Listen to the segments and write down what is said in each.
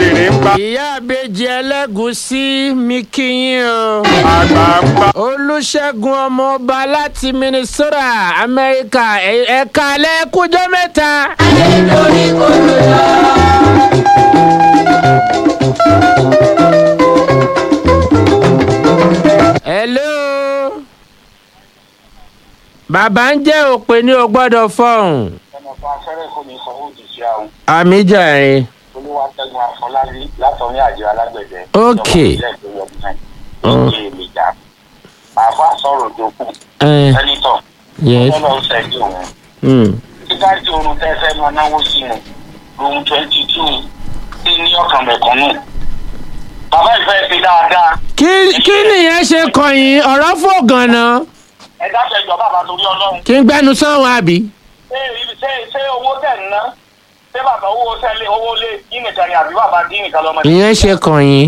wèrè ń pa ìyá àbèjì ẹlẹ́gùsí mi kí yín o. àgbà ń pa. olùṣègùn ọmọọba láti minnesota amẹ́ríkà ẹ̀- ẹ̀ka lẹ́kújọ́ mẹ́ta. hello. bàbá ń jẹ́ òpè ní o gbọ́dọ̀ fọ̀hún. ọmọ kan afẹ́rẹ́ kò ní sanwó òjijì àwọn àmì jàre. olúwàtẹ́gun afọlábí látọ̀rí àjọ alágbẹ̀dẹ. Ok. Mm. ìjà àfa sọ̀rọ̀ jókòó ẹ sẹ́nitọ̀ yes. ọlọ́run ṣẹ́jú òun. Mm. títàjì oorun tẹ́fẹ́ máa náwó sínú room twenty two sí ní ọkàn mẹ̀kúnnù. bàbá ìfẹ́ ṣe dáadáa kí kí nìyẹn ṣe kọyìn ọ̀rọ̀ fò gan-an ẹ dáfẹ́ jọ bàbá torí ọlọ́run. kí n gbẹnu sọ́wọ́n àbí. ṣé ṣé ṣé owó tẹ̀ ń ná ṣé bàbá owó tẹ́lẹ̀ owó lé dín nìkan ni àbí bàbá dín nìkan lọ́mọdé. ìyẹn ṣe kọyìn.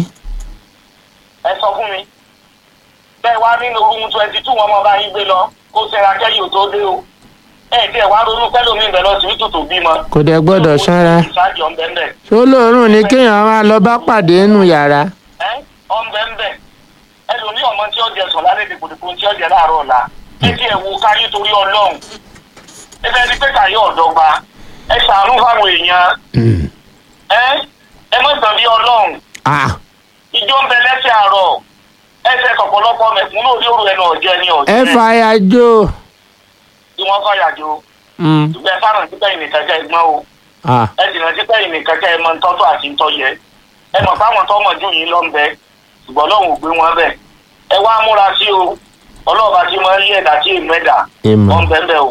ẹ sọ fún mi bẹ́ẹ̀ wá nínú room twenty two wọn mọ bá yín gbé lọ kó sẹ́ra kẹ́yìn ò tó dé o ẹ tí ẹ wá ronú pẹ́lú mi bẹ̀ lọ sí tòtò bímọ. kò dẹ̀ gbọ́dọ̀ ṣọ́ra. ìsájì ọ̀nbẹ̀ńbẹ̀ ṣó lóòrùn ni kéèyàn máa lọ bá pàdé nínú yàrá. ẹ ọ̀nbẹ̀ńbẹ̀ ẹlòmí ọmọ tí ó jẹ sùn lálẹ́ dìpòdìpò tí ó jẹ láàárọ̀ ọ̀la ẹ tí ẹ wo káyé torí ọlọ́run ẹ fẹ́ di pé káyé ọ̀dọ́gba ẹ ṣàánú fáwọn èèyàn Mm. ẹ ẹ mọ̀ tàn bí ọlọ́run ah ìjọ ń bẹ lẹ́sẹ̀ àárọ̀ ẹsẹ̀ ọ̀pọ̀lọpọ̀ mẹ̀kúnnù orí òru ẹnu ọ̀jẹ́ ni ẹ ọ̀jẹ́ fàyà jó. tí wọ́n fàyàjò Mm. ṣùgbọ́n ẹ fáràn sí pẹ́yìn nìkan kẹ́ ẹ gbọ́n o ah ẹ sì rántí pẹ́yìn nìkan kẹ́ ẹ mọ ntọ́tọ́ àti ntọ́yẹ ẹ mọ̀ fáwọn tó mọ̀ jù yín lọ ń bẹ ṣùgbọ́n ọlọ́run ò gbé wọn bẹ̀ ẹ wá múra sí o ọlọ́ọ̀bá tí mo ń lé ẹ̀dá tí èmi ẹ̀dá Ìmọ̀. wọ́n bẹ̀ ń bẹ̀ o.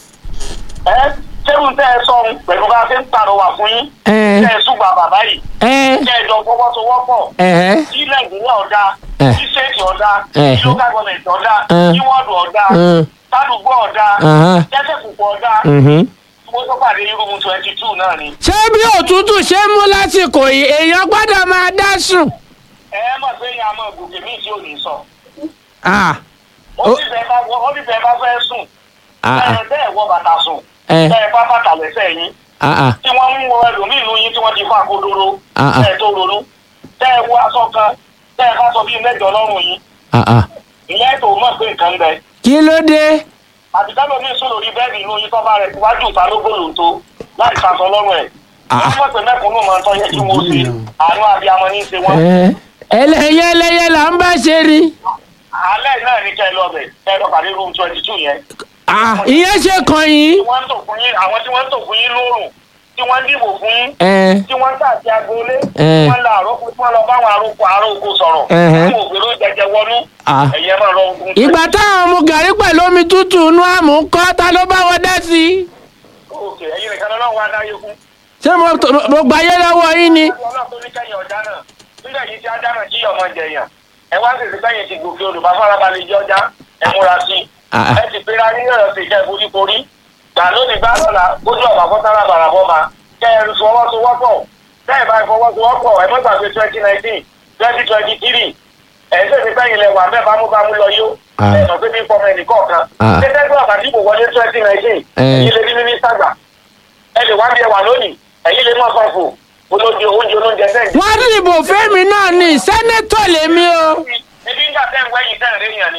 ẹ sẹ́rù tẹ́ ẹ sọ pẹ̀lú bá a ṣe ń pàrọwà fún yín ẹ tẹ́ ẹ súgbà bàbá yìí ẹ tẹ́ ẹ jọ fọwọ́sowọ́pọ̀ ẹ kí nàìjíríà ọ̀dà Eh. kí stéètì ọ̀dà Eh. kí local government ọ̀dà Eh. kí wọ́ọ̀dù ọ̀dà ẹ sádùúgbò ọ̀dà Aha. jẹ́sẹ̀ púpọ̀ ọ̀dà mhm. mo tó pàdé irúgbìn twenty two náà ni. ṣé bí òtútù ṣe ń mú lásìkò yìí èèyàn gbọ́dọ̀ máa dá sùn. ẹ ẹ mọ̀ pé ìyá mọ̀ gòkè míì tí ò ní sọ. ah ó Ó- sì fẹ́ bá wọ- ó sì fẹ́ bá fẹ́ sùn. ah ah ẹ bẹ́ẹ̀ wọ bàtà sùn. ẹ bẹ́ẹ̀ bá bàtà lẹ́sẹ̀ yín. ah ah tí wọ́n ń wọ ẹlòmíì nínú yín tí wọ́n ti fún akodoro. Ah, ah. bẹ́ẹ̀ tó ronú. tẹ́ ẹ wọ aṣọ kan tẹ́ ẹ bá sọ bíi mẹ́jọ lọ́rùn yín. ah ah ìyẹn tó mọ̀ pé nǹkan ń bẹ. kí ló dé. àtìkálò mi sùn lórí bẹ́ẹ̀dì inú yín tọ́ba rẹ̀ wájú ìta ló gbòòlò tó láì sàṣọ lọ́rùn ẹ̀. Ah. wọ́n mọ̀ pé mẹ́kúnnù máa ń tọ́ yẹ kí wọ́n ṣe àánú abiyamọ ní í ṣe wọ́n. ẹ ẹlẹyẹ ẹlẹyẹ là ń bá ṣe rí. alẹ́ náà ní kẹ́ ẹ lọ bẹ̀ kẹ́ ẹ lọ pàdé room twenty two yẹn. ah ìyẹn ṣe kọyìn. tí wọ́n ń tò fún yín àwọn tí wọ́n ń tò fún yín lóòrùn tí wọ́n ń dìbò fún yín ẹ tí wọ́n ń tàbí agboolé Eh. tí wọ́n ń la àròkọ tí wọ́n lọ bá àwọn àròkọ àròkọ sọ̀rọ̀ Ẹhẹ́. fún ògbéró jẹjẹ wọnú Ah. ẹ̀yẹ máa lọ ogun. ìgbà táwọn mu gàrí pẹ̀lú omi tútù inú àmú kọ́ ta ló bá wọn dá sí i. òkè ẹ̀yin nìkan lọ́wọ́ wa dáyé fún. ṣé mo mo gbà yé lọ́wọ́ yín ni. ọlọ́run tó ní kẹ́yìn ọ̀dá náà nígbà yìí tí ajá náà jí ọmọ jẹyàn ẹ wá sì sí kẹ́yìn ti gòkè odò bá farabalẹ̀ jẹ́ ọjà ẹ múra sí i Ah. ẹ ti pera ní ọ̀rọ̀ sí ìkẹ́ ìforíkorí gbà lónìí gbà lọ́la kójú ọ̀bà fọ́tàrà bàràbọ́ ma kẹ́ ẹ fọwọ́sowọ́pọ̀ kẹ́ ẹ bá fọwọ́sowọ́pọ̀ ẹ mọ́ gbàgbé twenty nineteen twenty twenty three ẹ ṣe ti kẹ́yìn lẹ wà mẹ́ bámúbámú lọ yó Ah. ẹ sọ pé bí fọmọ ẹnì kọ̀ọ̀kan Ah. ṣé tẹ́gbọ́n àbájú ìbò wọlé twenty nineteen Eh. ẹ̀yin lè rí mínísítà gbà ẹ lè wá bí ẹ wà lónìí ẹ̀yin lè mọ̀ sọ̀fù olóúnjẹ oúnjẹ olóúnjẹ sẹ́yìn wọ́n dìbò fẹ́mi náà ní sẹ́nẹ́tọ̀ lèmi o. ebi ń gbà tẹ́ ń wẹ́yìn tẹ́ ń rí yàn ni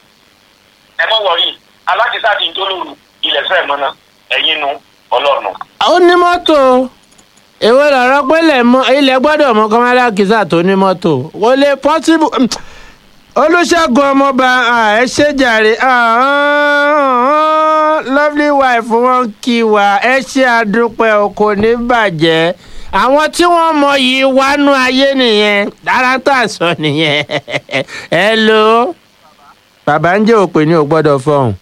ẹ mọ̀ wọ̀rí alákìsá ti ń jólóru ilẹ̀ fẹ́ mọ́ná ẹ̀yin nu ọlọ́run. ó ní mọ́tò èwo lọ̀rọ̀ pé ilẹ̀ mọ́- ilẹ̀ gbọ́dọ̀ mọ kọ́málá kìsà tó ní mọ́tò kò lè pọ́sibú olùṣègùn ọmọọba ah, ẹ ṣe jàre ah, ah, lovely wife wọn kí wa ẹ ṣe àdúpẹ́ o kò ní bàjẹ́ àwọn tí wọ́n mọ yìí wánú ayé nìyẹn dára tá a sọ nìyẹn hello bàbá ń jẹ́ òpè ní ò gbọ́dọ̀ fọhùn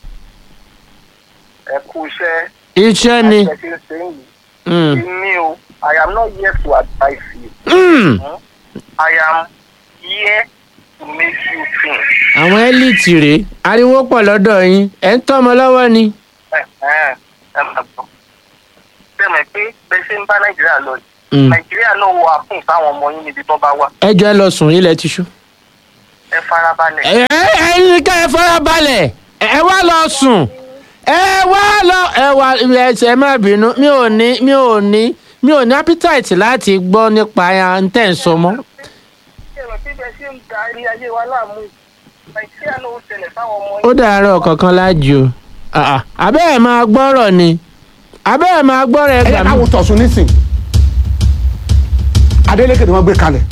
ẹ kú iṣẹ́ iṣẹ́ ni. ẹ ṣe ń ṣe yìí Mm. èmi o i am not here to advise you Mm. i am here to make you think. àwọn ẹ́líìtì rèé ariwo pọ̀ lọ́dọ̀ yín ẹ̀ ń tọ́mọ lọ́wọ́ ni. ẹ ẹ ẹ máa gbọ́ bẹ́ẹ̀ pé bẹ́ẹ̀ ṣe ń bá nàìjíríà lọ yìí Mm. nàìjíríà náà wọ àfún fáwọn ọmọ yín níbi tó bá wà ẹ jọ ẹ lọ sùn ilẹ̀ ti ṣú. ẹ farabalẹ̀. ẹ ẹ ẹyin ká ẹ fara balẹ̀ ẹ wá lọ sùn ẹ wá lọ ẹ wá ẹ ṣe má bínú mi ò ní mi ò ní mi ò ní appetite láti gbọ́ nípa ntẹ̀ ń sọ mọ́. ẹ̀rọ tí bẹ́ẹ̀ ṣe ń darí ayé wa láàmú nàìjíríà ló ń ṣẹlẹ̀ fáwọn ọmọ ó dàárọ̀ kankan lájú o abẹ́ ẹ̀ máa gbọ́rọ̀ ni abẹ́ ẹ̀ máa gbọ́rọ̀ ẹ̀ ẹ gbà yẹ mí. káwọn tọ̀sùn nísìn Adeleke ni wọ́n gbé kalẹ̀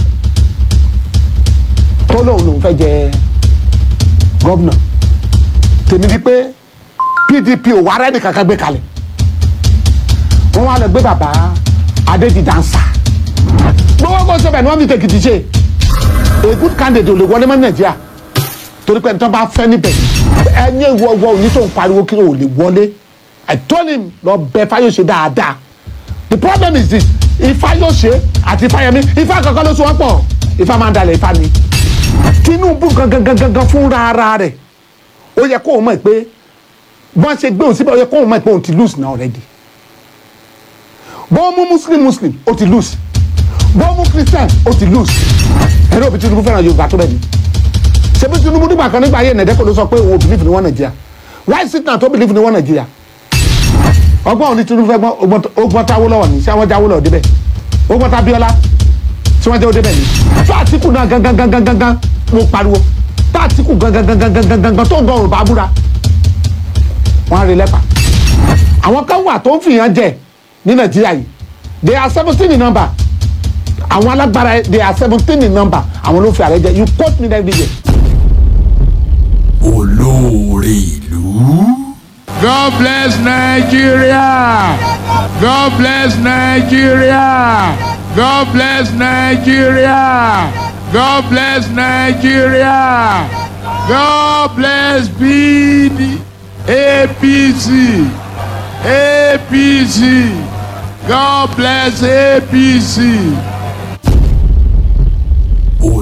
tó lóun lòun fẹ́ jẹ gómìnà tèmi ni pé PDP ò wá rẹ́ni kankan gbé kalẹ̀ wọ́n wá lọ gbé bàbá Adédìdánsà gbogbo kó sẹ́bẹ̀ ni wọ́n fi tèkìtì ṣe a good candidate ò lè wọlé mọ́ Nàìjíríà torí pé nítorí bá fẹ́ níbẹ̀ ẹni ìwọ ìwọ òní tó ń pariwo kí o lè wọlé I told him lọ bẹ Fáyọ̀ṣe dáadáa the problem is this Ifáyọ̀ṣe àti Ifáyẹmí Ifá kankan ló so wọ́n pọ̀ Ifá máa ń dalẹ̀ Ifá ni Tinubu gangan gangan gangan fúnra ara rẹ̀ ó yẹ kó o mọ̀ pé bọ́n ṣe gbé òun síbẹ̀ ó yẹ kó o mọ̀ pé òun ti lose now already bọ́n mú muslim muslim ó ti lose bọ́n mú christian ó ti lose ẹ̀rọ òbí Tinubu fẹ́ràn Yorùbá tó bẹ́ẹ̀ ni ṣebí Tinubu nígbà kan nígbà ayé ẹ̀nẹ́dẹ́kọ̀ ló sọ pé òun ò believe ní wọ́n Nàìjíríà why is it now tó believe ní wọ́n Nàìjíríà ọgbọ́n òní Tinubu fẹ́ gbọ́n ọgbọ́n táwó lọ́wọ́ ni ṣé àwọn jáwó lọ́wọ́ débẹ̀ ọgbọ́n tá Abíọ́lá tí wọ́n jẹ́ ó débẹ̀ ni tó Àtíkù náà gangan gangan gangan mo pariwo tó Àtíkù gangan gangan gangan gangan tó ń gan Yorùbá búra wọ́n á rí lẹ́pà àwọn kan wà tó ń fìyàn jẹ ní Nàìjíríà yìí they are seventeen in number àwọn alágbára they are seventeen in number àwọn ló fi ààrẹ jẹ you quote me every day. olóore ìlú. God bless Nigeria. God bless Nigeria. God bless Nigeria. God bless Nigeria. God bless BD, APC, APC. God bless APC.